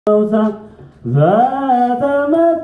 ዘተመቷ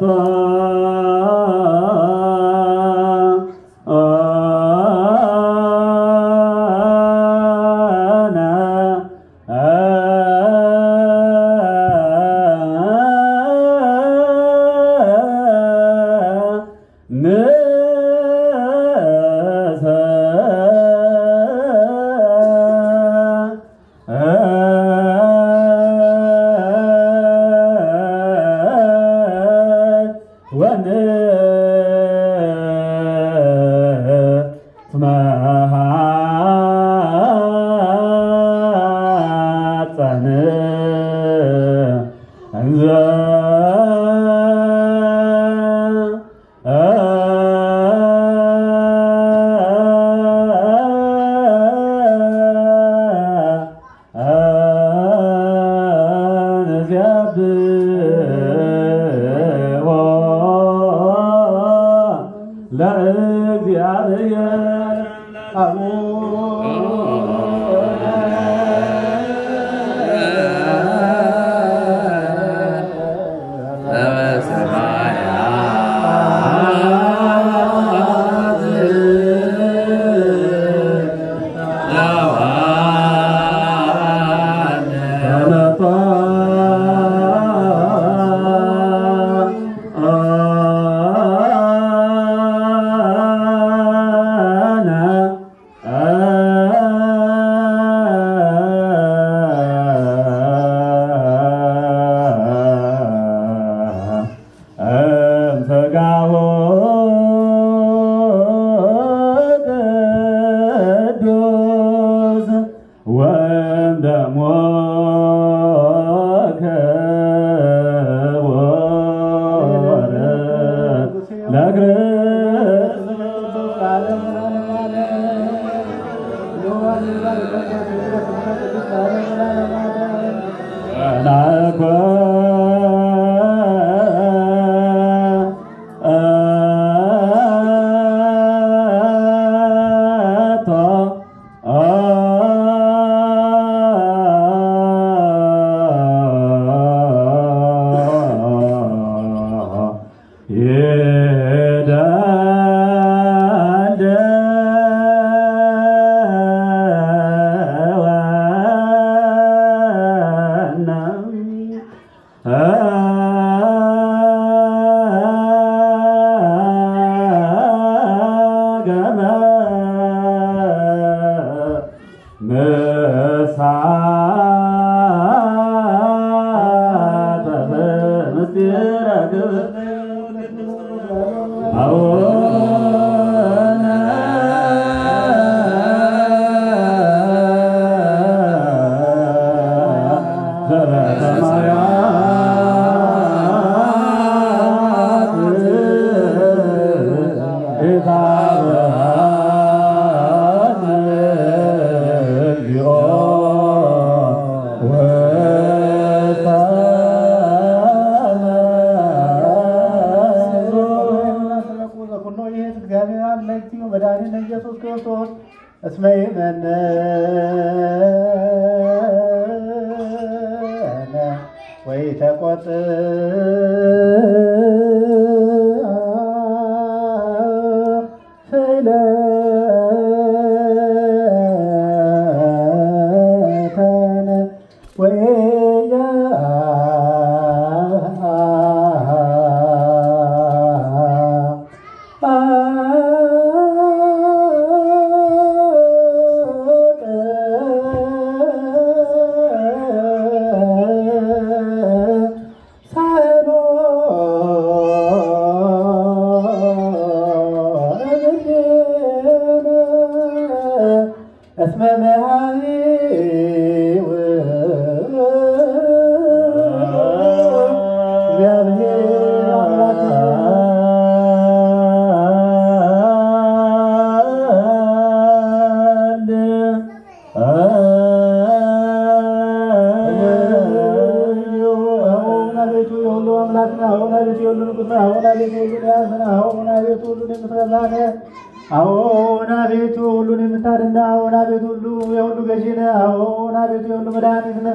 አዎን አቤቱ ሁሉን የምታድና አዎን አቤቱ ሁሉ የሁሉ ገዢ ነህ። አዎን አቤቱ የሁሉ መድኃኒት ነህ።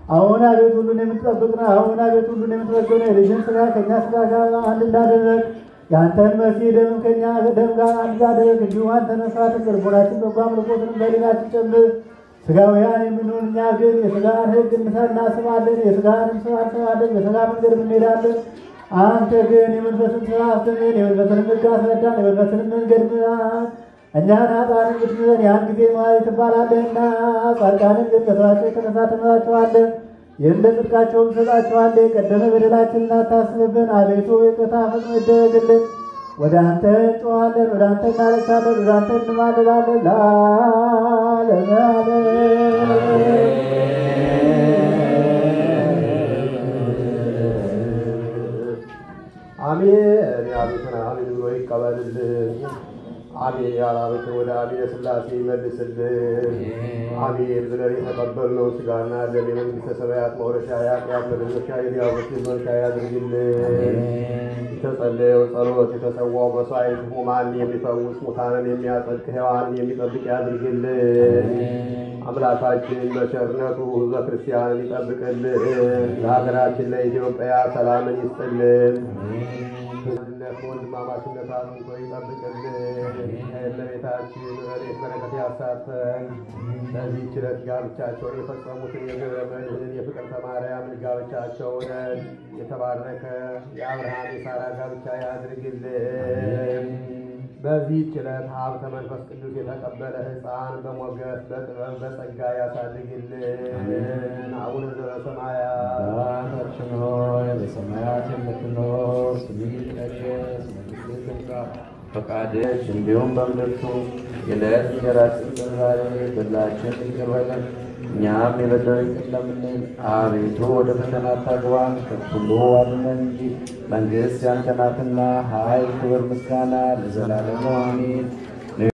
አሁን አቤት ሁሉን የምትጠብቅ ነህ። አሁን አቤት ሁሉን የምትመግብ ነህ። የልጅን ስጋ ከእኛ ስጋ ጋር አንድ እንዳደረግ የአንተን መሲህ ደም ከእኛ ደም ጋር አንድ እንዳደረግ እንዲሁ አንተ መስዋዕትን ልቦናችን በጎ አምልኮትንም በሌላችን ጨምር። ስጋውያን የምንሆን እኛ ግን የስጋን ሕግ እናስባለን፣ የስጋንም ስራ እንሰማለን፣ በስጋ መንገድ እንሄዳለን። አንተ ግን የመንፈስን ስራ አስተምር፣ የመንፈስንም ሕግ አስረዳን፣ የመንፈስንም መንገድ ምራን። እኛን ኃጥአንን ብትምረን ያን ጊዜ መሐሪ ትባላለህና፣ ጻድቃንን ግን ከሥራቸው የተነሳ ትምራቸዋለህ፣ ይህም ለጽድቃቸውም ትሰጣቸዋለህ። የቀደመ በደላችንን አታስብብን፣ አቤቱ ይቅርታ ፈጽሞ ይደረግልን። ወደ አንተ እንጮኻለን፣ ወደ አንተ እናለቅሳለን፣ ወደ አንተ እንማልዳለን ለዓለመ አሜን ያሉትን አሜን ብሎ ይቀበልልን። አሜን ያላሉትን ወደ አሜነ ሥላሴ ይመልስልን። አሜን ብለን የተቀበልነው ሥጋና ደም የመንግሥተ ሰማያት መውረሻ የኃጢአት መደረሻ የዲያብሎስ መርሻ ያድርግልን። የተጸለየው ጸሎት የተሰዋው መሥዋዕት ሕሙማን የሚፈውስ ሙታንን የሚያጸድቅ ሕያዋንን የሚጠብቅ ያድርግልን። አምላካችን በቸርነቱ ሕዝበ ክርስቲያንን ይጠብቅልን። ለሀገራችን ለኢትዮጵያ ሰላምን ይስጥልን። አንድነት ወንድማማችነት አጽንቶ ይጠብቅልን። ለቤታችን ረድኤት በረከት ያሳትፈን። በዚህ ችለት ጋብቻቸውን የፈጸሙትን የገብረ መድኅን የፍቅርተ ማርያምን ጋብቻቸውን የተባረከ የአብርሃም የሳራ ጋብቻ ያድርግልን። በዚህ ችለት ሀብተ መንፈስ ቅዱስ የተቀበለ ሕፃን በሞገስ በጥበብ በጸጋ ያሳድግልን። አቡነ ዘበሰማያት አባታችን ሆይ በሰማያት የምትኖር ስምህ ይቀደስ፣ መንግሥትህ ትምጣ፣ ፈቃድህ እንዲሁም በምድር ትሁን። የዕለት እንጀራችንን ስጠን ዛሬ፣ በደላችንን ይቅር በለን እኛም የበደሉንን ይቅር እንደምንል። አቤቱ ወደ ፈተና አታግባን፣ ከሁሉ አድነን እንጂ መንግሥት ያንተ ናትና፣ ኃይል፣ ክብር፣ ምስጋና ለዘላለሙ አሜን።